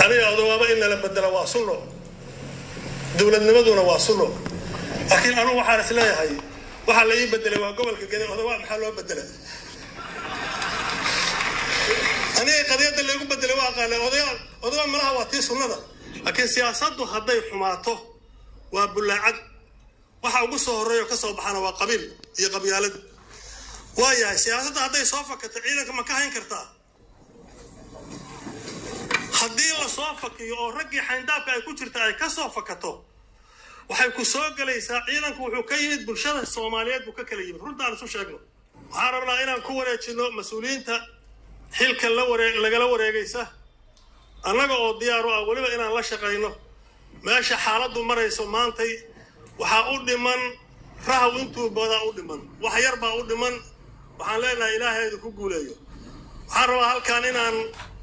aniga odowaaba in lala bedela waa sunno dowladnimaduna waa sunno laakiin anugu waxaan is leeyahay waxaa la ii bedelay waa gobolka gede odowaa maxaa loo bedela aniga qadiyadda laygu bedelay waa aqaana odayaa odowa malaha waa tii sunnada laakiin siyaasaddu hadday xumaato waa bullaacad waxa ugu soo horreeyo ka soo baxana waa qabiil iyo qabyaalad waa yahay siyaasadda hadday soo fakato ciidanka ma ka hayn kartaa haddii la soo fakiyo oo raggii xayndaabka ay ku jirta ay ka soo fakato waxay ku soo gelaysaa ciidanku wuxuu ka yimid bulshada soomaaliyeed buu ka kala yimid runta aan isu sheegno waxaan rabnaa inaan ku wareejino mas-uuliyiinta xilka la waree lagala wareegaysa annaga oo diyaar u ah weliba inaan la shaqayno meesha xaaladdu marayso maantay waxaa u dhiman rahaw intuu badaa u dhiman wax yar baa u dhiman waxaan leenahay ilaahaydu ku guuleeyo waxaan rabaa halkan inaan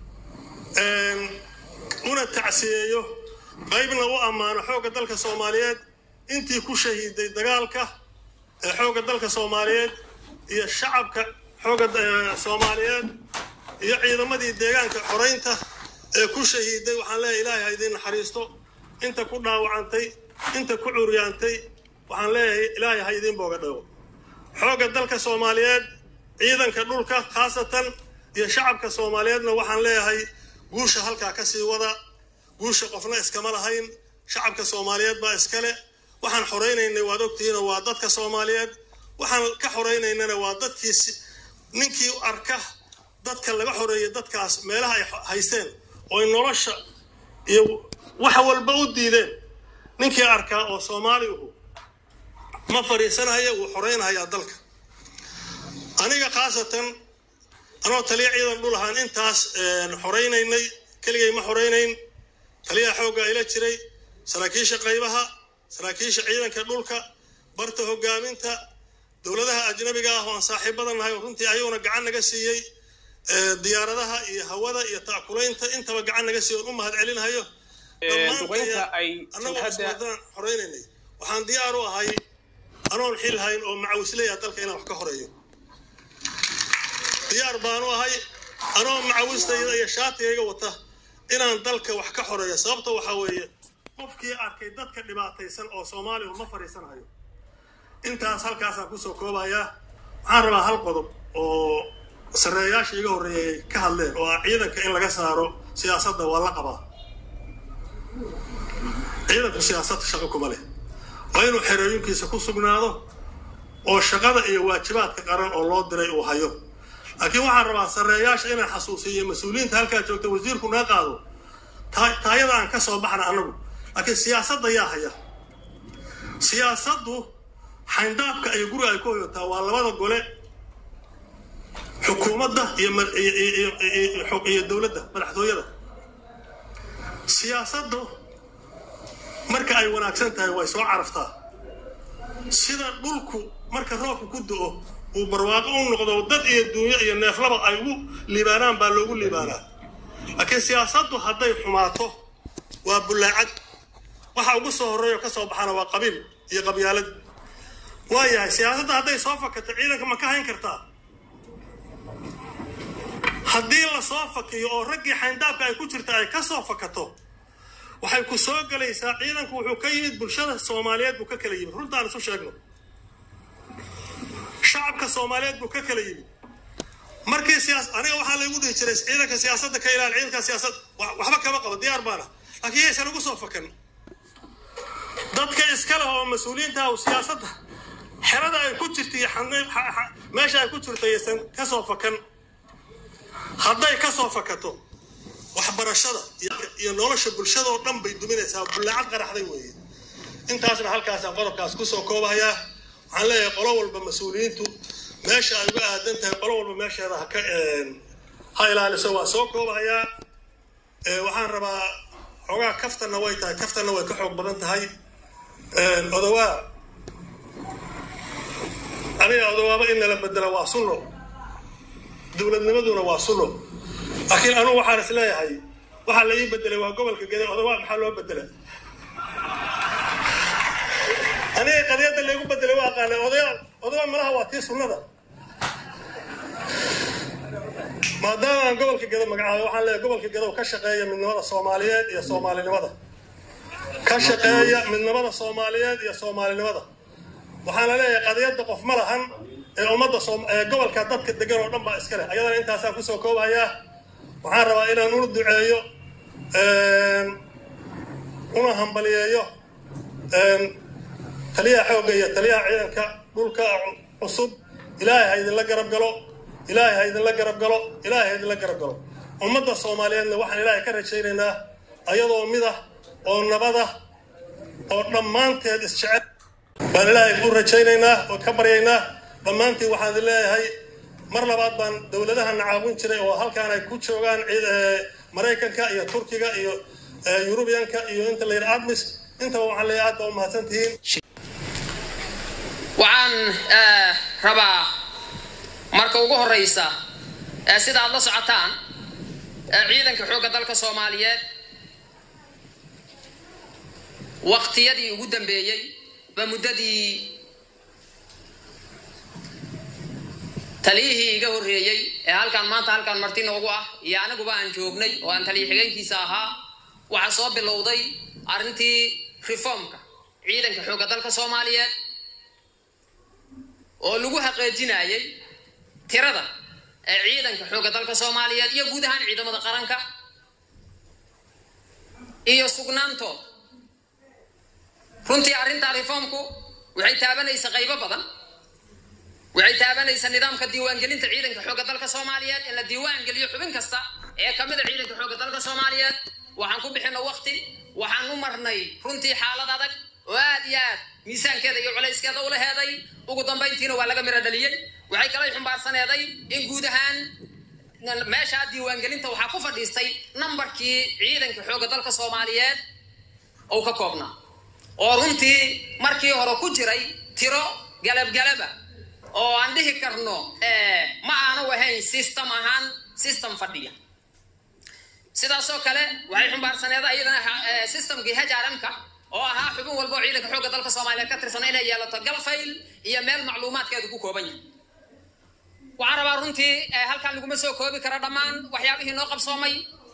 una tacsiyeeyo qaybna u ammaano xoogga dalka soomaaliyeed intii ku shahiiday dagaalka ee xoogga dalka soomaaliyeed iyo shacabka xoogga soomaaliyeed iyo ciidamadii deegaanka xoraynta ee ku shahiiday waxaan leeyahay ilaahay ha idiin naxariisto inta ku dhaawacantay inta ku curyaantay waxaan leeyahay ilaahay ha idiin booga dhago xoogga dalka soomaaliyeed ciidanka dhulka khaasatan iyo shacabka soomaaliyeedna waxaan leeyahay guusha halkaa ka sii wada guusha qofna iskama lahayn shacabka soomaaliyeed baa iskale waxaan xoraynaynay waad ogtihiinoo waa dadka soomaaliyeed waxaan ka xoraynaynana waa dadkii ninkii arka dadka laga xoreeyay dadkaas meelaha ay haysteen oo ay nolosha iyo wax walba u diideen ninkii arkaa oo soomaaligu ma fadhiisanaya wuu xoreynhayaa dalka aniga khaasatan anoo taliya ciidan dhul ahaan intaas xoraynaynay keligay ma xoraynayn taliyaha xoogga ila jiray saraakiisha qaybaha saraakiisha ciidanka dhulka barta hogaaminta dowladaha ajnabiga ah oo aan saaxiibada nahay oo runtii ayaguna gacan naga siiyey diyaaradaha iyo hawada iyo taakulaynta intaba gacan naga siiyo oon u mahad celinhayo xoreynanay waxaan diyaar u ahay anoon xil hayn oo macawisleya dalka inaan wax ka horeeyo diyaar baanu ahay anoo macawistayda iyo shaatigayga wata inaan dalka wax ka xoreeyo sababta waxaa weeye qofkii arkay dadka dhibaataysan oo soomaaliya ma fadhiisanayo intaas halkaasaan kusoo koobayaa waxaan rabaa hal qodob oo sarreeyaasha iga horreeyay ka hadleen oo ah ciidanka in laga saaro siyaasadda waa la qabaa ciidanku siyaasadda shaqo kuma leh waa inuu xerooyinkiisa ku sugnaado oo shaqada iyo waajibaadka qaran oo loo diray uu hayo laakiin waxaan rabaa sarreeyaasha inaan xasuusiyo mas-uuliyiinta halkaa joogta wasiirku naga qaado taayada aan ka soo baxna annagu laakiin siyaasadda yaa haya siyaasaddu xayndaabka iyo guriga ay ku hoyotaa waa labada gole xukuumadda iyo dowladda madaxtooyada siyaasaddu marka ay wanaagsan tahay way soo caraftaa sida dhulku marka roobka ku do-o uu barwaaqo u noqdo dad iyo duunyo iyo neeflaba ay ugu liibaanaan baa loogu liibaanaa laakiin siyaasaddu hadday xumaato waa bullaacad waxa ugu soo horreeyo ka soo baxana waa qabiil iyo qabyaalad waa yahay siyaasadda hadday soo fakato ciidanka ma ka hayn kartaa haddii la soo fakiyo oo raggii xayndaabka ay ku jirta ay ka soo fakato waxay ku soo gelaysaa ciidanku wuxuu ka yimid bulshada soomaaliyeed buu ka kala yimid runta aan isu sheegno shacabka soomaaliyeed buu ka kala yimid markii siyaas aniga waxaa laygu dhihi jiray ciidanka siyaasadda ka ilaali ciidanka siyaasad waxba kama qabo diyaar baana laakiin yaysan ugu soo fakan dadka iska leh oo mas-uuliyiinta ah siyaasadda xerada ay ku jirta iyo meesha ay ku jirta yaysan ka soo fakan hadday ka soo fakato waxbarashada iyo nolosha bulshada oo dhan bay duminaysaa bullaacad qaraxday weeye intaasna halkaasaan qodobkaas kusoo koobahayaa waxaan leeyahay qolo walba mas-uuliyiintu meesha ay uga aadan tahay qolo walba meesheeda haka ha ilaaliso waa soo koobahayaa waxaan rabaa xoogaa kaftanna way tahay kaftanna way ka xoog badan tahay odowaa aniga odowaaba in lala bedela waa sunno dowladnimaduna waa sunno laakiin anugu waxaan is leeyahay waxaa la ii bedelay waa gobolka gede odowaa maxaa loo bedela aniga qadiyadda laygu bedelay waa aqaana odaya odowaa malaha waa tii sunnada maadaama aan gobolka gedo magacaabay waxaan leeyahay gobolka gedow ka shaqeeya midnimada soomaaliyeed iyo soomaalinimada ka shaqeeya midnimada soomaaliyeed iyo soomaalinimada waxaana leeyahay qadiyadda qof ma lahan ee ummadda ee gobolka dadka degan oo dhan baa iska leh ayadana intaasaan kusoo koobayaa waxaan rabaa inaan una duceeyo una hambaliyeeyo taliyaha xoogga iyo taliyaha ciidanka dhulka cusub ilaahay ha idinla garab galo ilaahay ha idinla garab galo ilaahay ha idinla garab galo ummadda soomaaliyeedna waxaan ilaahay ka rajaynaynaa ayadoo midah oo nabadah oo dhammaanteed isjecel baan ilaahay u rajaynaynaa oo ka baryaynaa dhammaantiin waxaan idin leeyahay mar labaad baan dowladahana caawin jiray oo halkaan ay ku joogaan maraykanka iyo turkiga iyo yurubiyanka iyo inta la yidhi admis intaba waxaan leeyahay aad baa u mahadsan tihiin waxaan rabaa marka ugu horeysa sida aad la socotaan ciidanka xoogga dalka soomaaliyeed waqtiyadii ugu dambeeyey ba muddadii taliyihii iga horreeyey ee halkaan maanta halkaan marti noogu ah iyo aniguba aan joognay oo aan taliya xigeenkiisa ahaa waxaa soo bilowday arrintii reformka ciidanka xoogga dalka soomaaliyeed oo lagu haqeejinayay tirada ee ciidanka xoogga dalka soomaaliyeed iyo guud ahaan ciidamada qaranka iyo sugnaantooda runtii arrintaa reformku waxay taabanaysaa qaybo badan waxay taabanaysaa nidaamka diiwaangelinta ciidanka xoogga dalka soomaaliyeed in la diiwaan geliyo xubin kasta ee ka mid a ciidanka xoogga dalka soomaaliyeed waxaan ku bixina waqti waxaan u marnay runtii xaalad adag oo aad iyo aad miisaankeeda iyo culayskeeda ula heeday ugu dambayntiina waa laga miro dhaliyey waxay kalay xumbaarsaneeday in guud ahaan meeshaa diiwaangelinta waxaa ku fadhiistay nambarkii ciidanka xoogga dalka soomaaliyeed uu ka koobnaa oo runtii markii hore ku jiray tiro galabgalaba oo aan dhihi karno ma aanu ahayn system ahaan system fadhiya sidaasoo kale waxay xumbaarsaneeda iyadana systemkii hajaaramka oo ahaa xubin walba oo ciidanka xoogga dalka soomaaliyeed ka tirsan inay yeelato galfayl iyo meel macluumaadkeedu ku kooban yahay waxaan rabaa runtii halkaan laguma soo koobi karo dhammaan waxyaabihii noo qabsoomay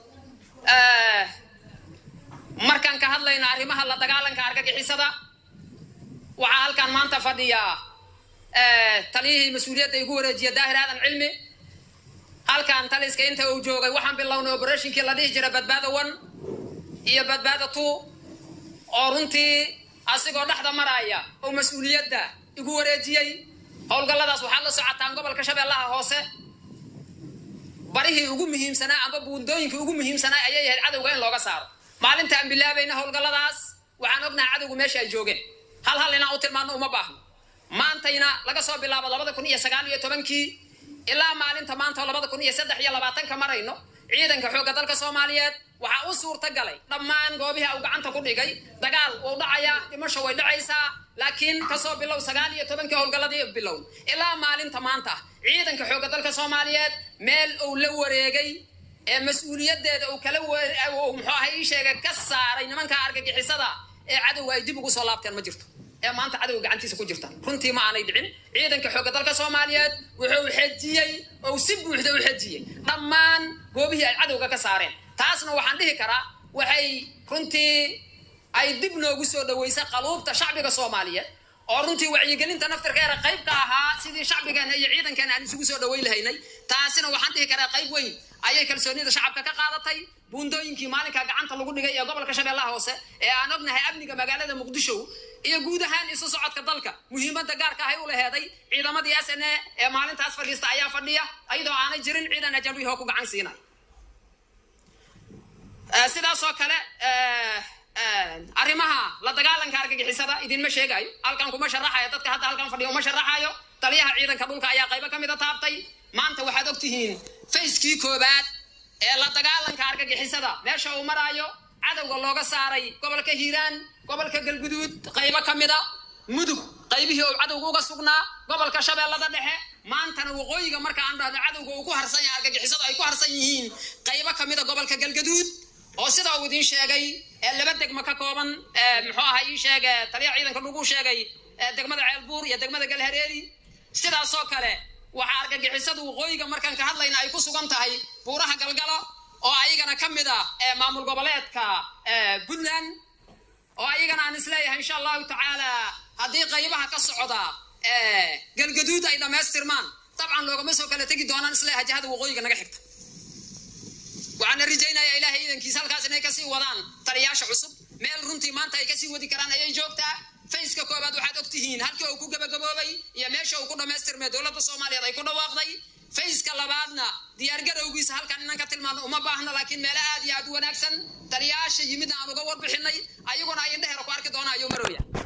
markaan ka hadlayno arrimaha la dagaalanka argagixisada waxaa halkaan maanta fadhiyaa taliyihii mas-uuliyadda igu wareejiya daahir aadan cilmi halkaan taliska inta uu joogay waxaan bilownay oberatinkii la dhihi jira badbaada one iyo badbaada two oo runtii asigoo dhexda maraya oo mas-uuliyadda igu wareejiyey howlgalladaas waxaad la socotaan gobolka shabeellaha hoose barihii ugu muhiimsanaa amba buundooyinkii ugu muhiimsanaa ayay ahayd cadowga in looga saaro maalinta aan bilaabayna howlgalladaas waxaan ognahay cadowgu meesha ay joogeen hal hal inaan u tilmaano uma baahno maantayna laga soo bilaabo labada kun iyo sagaal iyo tobankii ilaa maalinta maanta oo labada kun iyo saddex iyo labaatanka marayno ciidanka xoogga dalka soomaaliyeed waxaa u suurta galay dhammaan goobihii uu gacanta ku dhigay dagaal wuu dhacayaa dhimasho way dhacaysaa laakiin kasoo bilow sagaal iyo tobankii howlgalladii bilow ilaa maalinta maanta ciidanka xoogga dalka soomaaliyeed meel uu la wareegay ee mas-uuliyaddeeda uu kala muxuu ahay ii sheegay ka saaray nimanka argagixisada ee cadowga ay dib ugu soo laabteen ma jirto ee maanta cadowga gacantiisa ku jirta runtii ma aanay dhicin ciidanka xoogga dalka soomaaliyeed wuxuu xejiyey ou si buuxda u xejiyey dhammaan goobihii ay cadowga ka saareen taasna waxaan dhihi karaa waxay runtii ay dib noogu soo dhaweysay qaluubta shacbiga soomaaliyeed oo runtii wacyigelinta naftirkeeda qayb ka ahaa sidii shacbigeena iyo ciidankeena aan isugu soo dhaweyn lahaynay taasina waxaan dhihi karaa qayb weyn ayay kalsoonida shacabka ka qaadatay buundooyinkii maalinka gacanta lagu dhigay ee gobolka shabeellaha hoose ee aan ognahay amniga magaalada muqdisho iyo guud ahaan isu socodka dalka muhiimadda gaarka ahay u laheeday ciidamadii s n a ee maalintaas fadhiista ayaa fadhiya ayadoo aanay jirin ciidan ajaanbihi oo ku gacan siinay sidaasoo kale arrimaha la dagaalanka argagixisada idinma sheegayo halkan kuma sharaxayo dadka hadda halkan fadhiya uma sharaxayo taliyaha ciidanka dhulka ayaa qaybo ka mida taabtay maanta waxaad og tihiin fayskii koobaad ee la dagaalanka argagixisada meesha uu maraayo cadowga looga saaray gobolka hiiraan gobolka galguduud qaybo ka mida mudug qaybihii uu cadowga uga sugnaa gobolka shabeellada dhexe maantana waqooyiga marka aan dhahno cadowga uu ku harsan yahay argagixisadu ay ku harsan yihiin qaybo ka mida gobolka galgaduud oo sida uu idiin sheegay ee laba degmo ka kooban muxuu ahaa ii sheege taliya ciidanka lagu sheegay degmada ceelbuur iyo degmada galhareeri sidaasoo kale waxaa argagixisada waqooyiga markaan ka hadlayna ay ku sugan tahay buuraha galgalo oo ayagana ka mid ah maamul goboleedka puntland oo ayagana aan isleeyahay insha allahu tacaala haddii qaybaha ka socda galgaduud ay dhammaystirmaan dabcan loogama soo kala tegi doonaan isleeyahay jihada waqooyiga naga xigta waxaana rajaynayaa ilaahay iidankiisa halkaas inay kasii wadaan taliyaasha cusub meel runtii maanta ay kasii wadi karaan ayay joogtaa fayska koobaad waxaad og tihiin halkii uu ku gabagaboobay iyo meesha uu ku dhammaystirmay dowladda soomaaliyeed ay ku dhawaaqday fayska labaadna diyaargarowgiisa halkan inaan ka tilmaano uma baahna laakiin meelo aad iyo aad u wanaagsan taliyaasha yimidna aan uga warbixinay ayaguna ay indheheera ku arki doonaa ayuu marooya